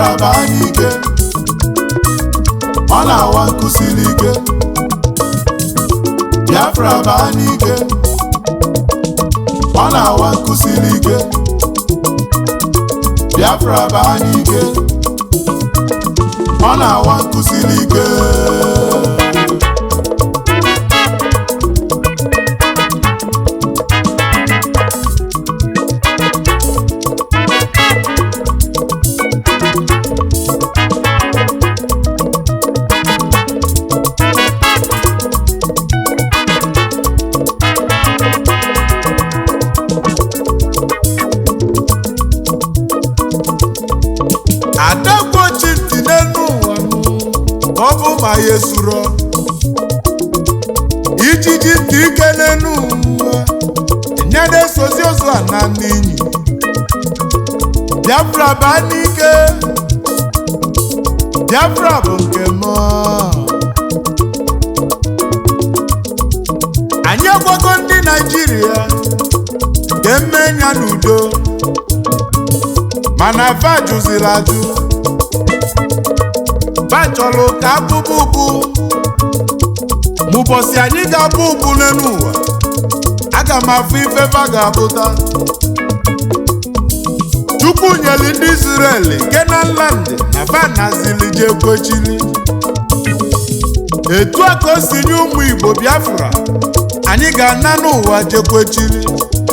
Biafra baa n'ike ọ na-awa nkụsiri ike Biafra baa n'ike ọ na-awa nkụsiri ike Biafra baa n'ike ọ na-awa nkụsiri ike adagbochi ntị n'elu ụwa ọ bụ ma ya esuro ijiji ntị ike n'elu ụwa enyere esozi ozu a na n'inyi Biafra baa n'ike Biafra bụ nke m anyị agwago ndị Naịjirịa ga-eme ya n'udo mana va jụziri ajụ va chọrọ ka abụbụ ụbụ ma ụbọchị anyị ga-abụ ụbụ n'elu ụwa aga m afụ ife va ga-abụta chukwu nyere ndị Israel Kenan land na va nazili je kwechili etu a ka o si nye ụmụ Igbo Biafra anyị ga-ana n'ụwa jekwechili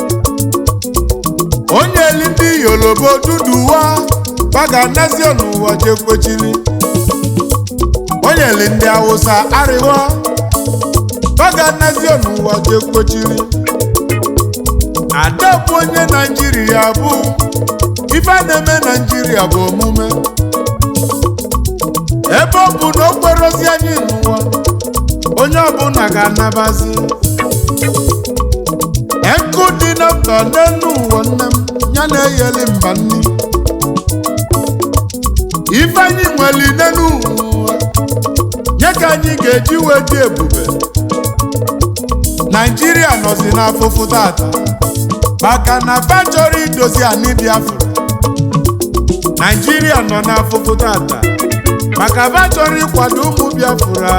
onye eli ndị Yoruba duduwa ba ga-anazi n'ụwa jekwechili onye eli ndị Hausa arịwa ba ga-anazi n'ụwa jekwechili ada bụ onye Naijiria bụ ife a na-eme Naijiria bụ omume ebe ọ bụ na okporo ozi anyị n'ụwa onye ọbụla ga-anabazi Eku dị na mba n'elu ụwa nne m ya na-eyeli mba nni ife anyị nwere n'elu ụwa nye ka anyị ga-eji wee dị ebube Naijiria nọzi n'afụfụ tata maka na fa chọrọ idozi anyị Biafra Naijiria nọ n'afụfụ tata maka fa chọrọ ịkwado ụmụ Biafra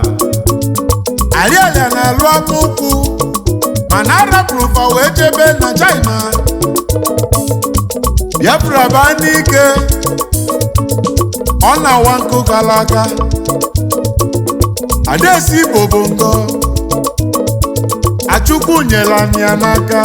Ariaria na-alụ amaokwu mana arapụrụ fa wee jebe na China Biafra baa n'ike ọ na-awa nkụ gara aga Adaesi Igbo bụ ngọ Achukwu nyere anyị ya n'aka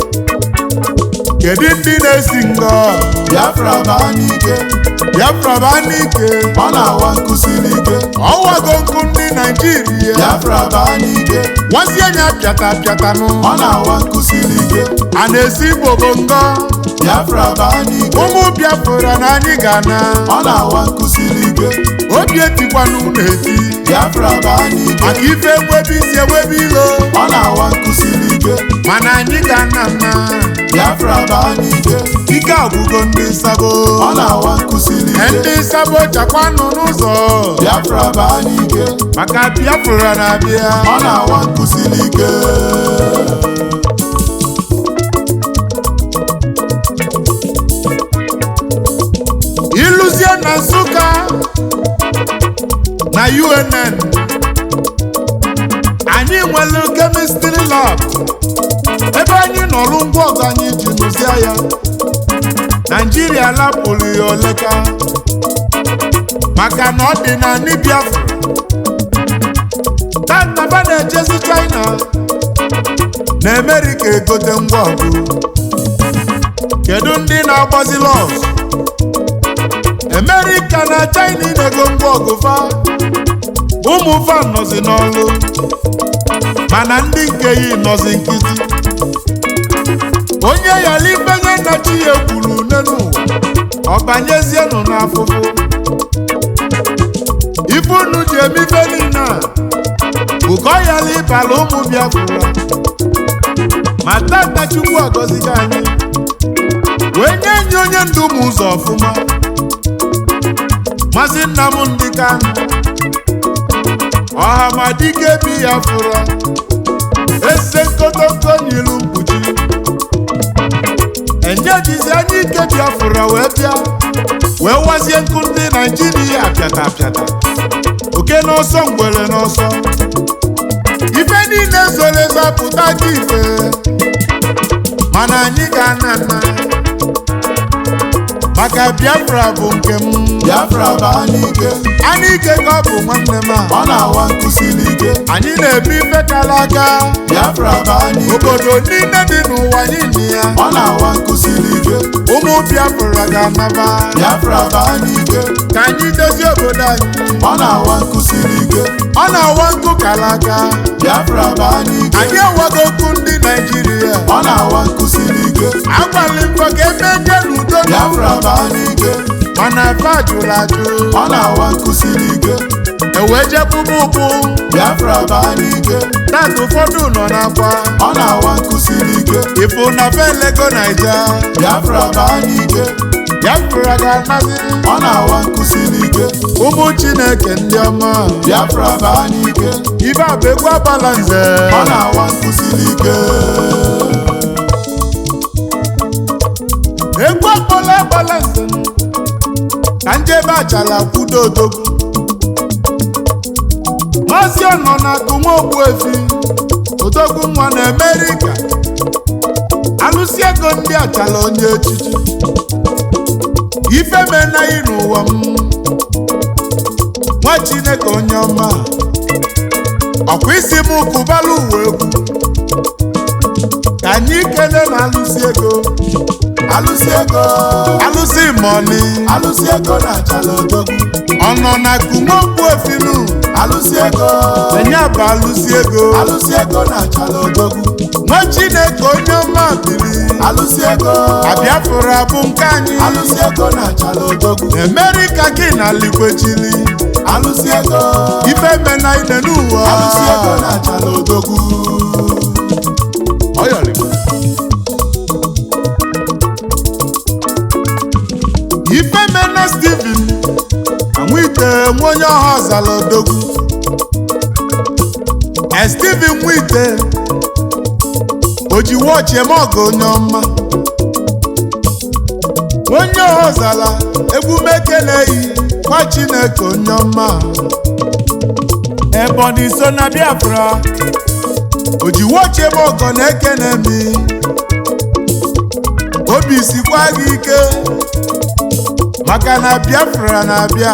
kedu ndị na-esi ngọ Biafra baa n'ike Biafra baa n'ike ọ na-awa nkụsiri ike ọwago nkụ ndị Naijiria Biafra baa n'ike nwazie nya pịata pịatanụ ọ na-awa nkụsiri ike a na-esi Igbo bụ ngọ Biafra baa n'ike ụmụ Biafra na anyị ga-ana ọ na-awa nkụsiri ike obi etikwana unu eti Biafra baa n'ike maka ife ewebe isi ewebe ilo ọ na-awa nkụsiri ike mana anyị ga-ana nna Biafra baa n'ike ike agwụgo ndị sabo ọ na-awa nkụsiri ike ndị sabo chakwanụ n'ụzọ Biafra baa n'ike maka Biafra na-abịa ọ na-awa nkụsiri ike ịlụzie na Nsụka na UNN anyị nwere kemistri lab ebe anyị nọrụ ngwa ọgụ anyị ji nụzie ya Naijiria lapụrụ ya oleka maka na ọ dị na ndị Biafra tataba na-ejezi China na Amerika egote ngwa ọgụ kedu ndị na-agbazi lọs Amerika na China na-ego ngwa ọgụ fa ụmụ fa nọzi n'ọlụ mana ndị nke yi nọzi nkịtị onye yala ifenye na chi ya kwuru n'elu ụwa ọ banyezienụ n'afụfụ ife unu ji eme ife niile a bụ ka ọ yala ịbala ụmụ Biafra ma tata Chukwu agọzigo anyị wee nye enyi onye ndu ụmụ ụzọ ọfụma Maazị Nnamdị Kanụ ọhamadike bi ya fụra ese nkotonko n'ilu mkpuchi enye jizi anya ike biafra wee bịa wee wazie nkụ ndị naijiria apịata apịata oke n'ọsọ ngwere n'ọsọ ife niile zoro ezo apụta gị ife mana anyị ga-ana nna maka biafra bụ nke m Biafra baa n'ike anyị ike ka ọ bụ nwanne m a ọ na-awa nkụsili ike anyị na-ebu ife kara aka Biafra baa n'ike obodo niile dị n'ụwa niile ya ọ na-awa nkụsili ike ụmụ biafra ga-anaba Biafra baa n'ike ka anyị dozie obodo anyị ọ na-awa nkụsili ike ọ na-awa nkụ kara aka Biafra baa n'ike anyị awago okwu ndị naijiria ọ na-awa nkụsili ike agbalị mbọ ka ebe je n'udo Biafra baa n'ike mana efe ajụrụ ajụ ọ na-awa nkụsili ike ewee je bụbụ ụbụ Biafra baa n'ike tata ụfọdụ nọ n'akwa ọ na-awa nkụsili ike ịfụ na be lego naija Biafra baa n'ike biafra ga-anazi ọ na-awa nkụsili ike ụmụ chineke ndị ọma Biafra baa n'ike ibe a bụ egwu agbala nze ọ na-awa nkụsili ike egwu akpọla agbala nze ka njebe achala kwudo odogwu maazị ọnọ na akụnwa ogbuefi odogwu nwa na amerịka alụsị ego ndị achala onye echichi ife menaghị n'ụwa m nwa chineke onye ọma ọkwa isi m kụbala uwe egwu ka anyị kele na alụsị ego alụsị ego alụsị mọni alụsị ego na-achala odogwu ọnọ na kumokwu efinu alụsị ego enye bụ alụsị ego alụsị ego na-achala odogwu nwa chineke onye ọma bili alụsị ego abịafụrụ abụ nke anyị alụsị ego na-achala odogwu emerika gị na likwechili alụsị ego ife mena ine n'ụwa alụsị ego na-achala odogwu Ọyọrịma. ife mena steven anwite nwa onye ọha ọzala odogwu e steven nwite o ji wọchị eme ọgụ onye ọma onye ọha ọzala egwu mekeleghị nwa chineke onye ọma ebonyi so na biafra o ji wọchị eme ọgọ na-ekene mi obi sikwa gị ike maka na biafra na-abịa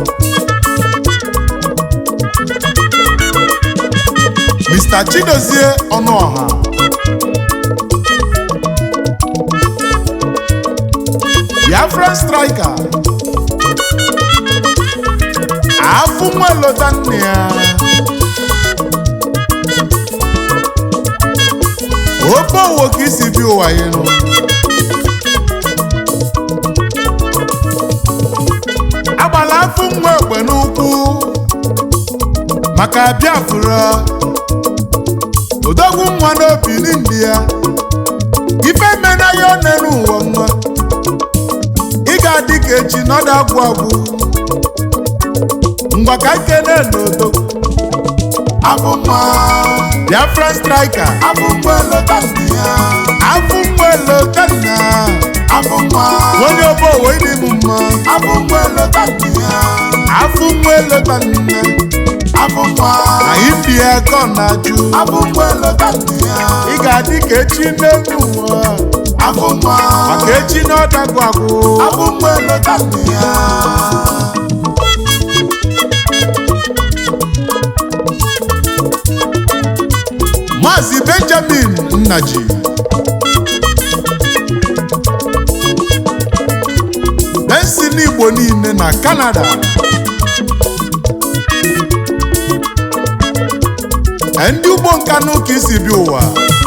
mr chidozie ọnụọha biafran striker afụ nwa lọta nne ya ofe owo ka isi bi ụwa ya nụ agbala afụ nwa egbe n'ụkwụ maka biafra odogwu nwa n'obi n'indi ya ife mena ya one n'ụwa nwa ị ga-adị ka echi nọdụ agwụ agwụ ngwa ka nkene n'odogwu abụ mma biafra striker abụ mgbe lọta ndị ya afụ nwa elotanna abụ mma onye ọbọ owe dị m mma abụ mgbe lọta ndị ya afụ nwa elotanna abụ mma na india ka ọ na-ajụ abụ mgbe lọta ndị ya ị ga-adị ka echi n'elu ụwa abụ mma maka echi na ọdagwu agwụ abụ mgbe lọta ndị ya maazị benjamin nnaji bensin igbo niile na kanada ndị ugbo nka n'ụka isi bi ụwa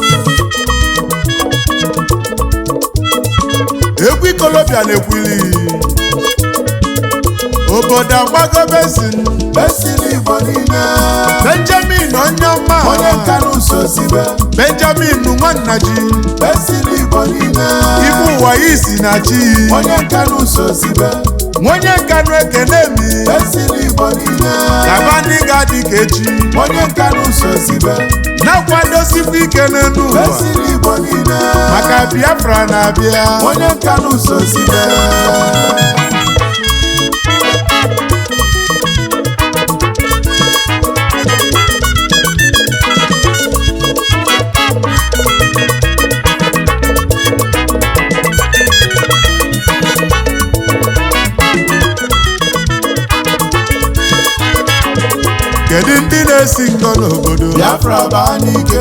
egwu ikolobịa na-ekwili obodo agbago bensin esiri igbo niile benjamin onye ọma onye nka n'ụzọ sibe benjamin nwannaji esiri igbo niile ibu ụwa ya isi na chi onye nka n'ụzọ sibe onye nkanụ ekene mi esiri igbo niile gaba ndị ga dịka echi onye nka n'ụzọ sibe na-akwadosikwa ike n'elu ụwa esiri igbo niile maka biafra na-abịa onye nka n'ụzọ sibe kedu ndị na-esi ngọ n'obodo biafra baa n'ike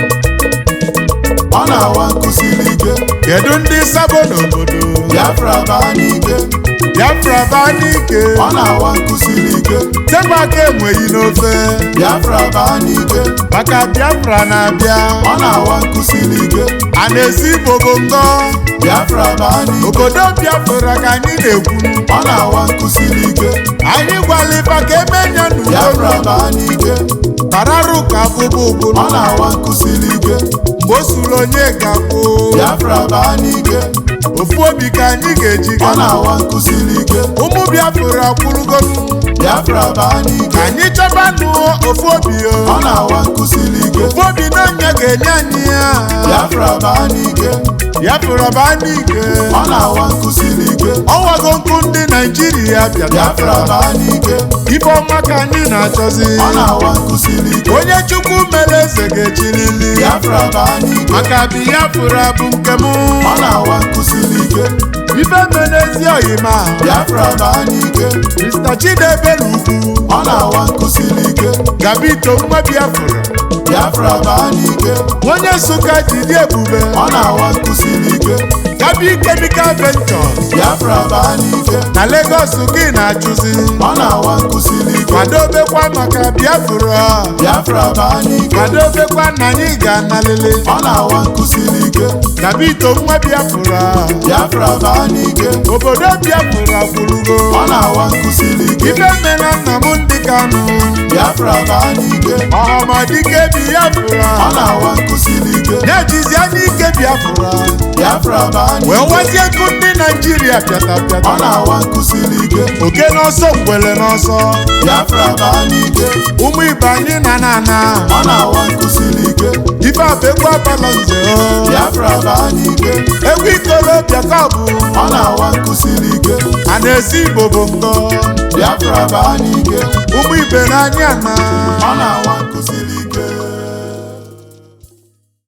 ọ na-awa nkụsiri ike kedu ndị sabo n'obodo biafra baa n'ike biafra baa n'ike ọ na-awa nkụsiri ike tebụ aka enweghị n'ofe biafra baa n'ike maka biafra na-abịa ọ na-awa nkụsiri ike a na-esi bobo ngọ biafra baa n'ike obodo biafra ka anyị na-ekwu ọ na-awa nkụsiri ike anyị gwalifa ka emenya biafra n'udo baa n'ike tararụ ka abụbụ ụbụrụ ọ na-awa nkụsiri ike mgbe o suru onye ga-akwụ biafra baa n'ike ofu obi ka anyị ga-eji ọ ga na-awa nkụsiri ike ụmụ biafra kwụrụgo biafra baa n'ike ka anyị chọba nụ ofu obi ọ o na-awa nkụsiri ike ofu obi n'ọnya ga-enye anyị ya biafra baa n'ike biafra baa n'ike ọ na-awa nkụsiri ike ọwago nkụ ndị naijiria biafra bịara baa n'ike ife ọma ka anyị na-achọzi ọ na-awa nkụsiri ike onye chukwu mere eze ga-echirili biafra baa n'ike maka biafra bụ nke m ọ na-awa nkụsiri ike ife mere ezi oyima biafra baa n'ike mr chidebere ugwu ọ na-awa nkụsiri ike gabito nwa biafra biafra baa n'ike onye nsụka jidi ebube ọ na-awa nkụsiri ike gabi chemical ventures biafra baa n'ike na lagos gị na-achụzi ọ na-awa nkụsiri ike kwadobekwa maka biafra biafra baa n'ike kwadobekwa na anyị ga-analele ọ na-awa nkụsiri ike gabito nwa biafra biafra baa n'ike obodo biafra kwurugo ọ na-awa nkụsiri ike ife mere nna m ndị kanụ biafra baa n'ike ọhamadike biafra ọ na-awa nkụsiri ike na-ejizi anya ike biafra biafra baa wee n'ike wazie nkụ ndị naijiria pịata ọ pịata na-awa nkụsiri ike oke n'ọsọ ngwele n'ọsọ biafra baa n'ike ụmụ ibe anyị na na ana ọ na-awa nkụsiri ike ife abegwu abala nze o. biafra baa n'ike egwu ikolobịa ka ọ bụ ọ na-awa nkụsiri ike a na-esi igbo bụ nkọ biafra baa n'ike ụmụ ibe n'anya na ọ na-awa nkụsiri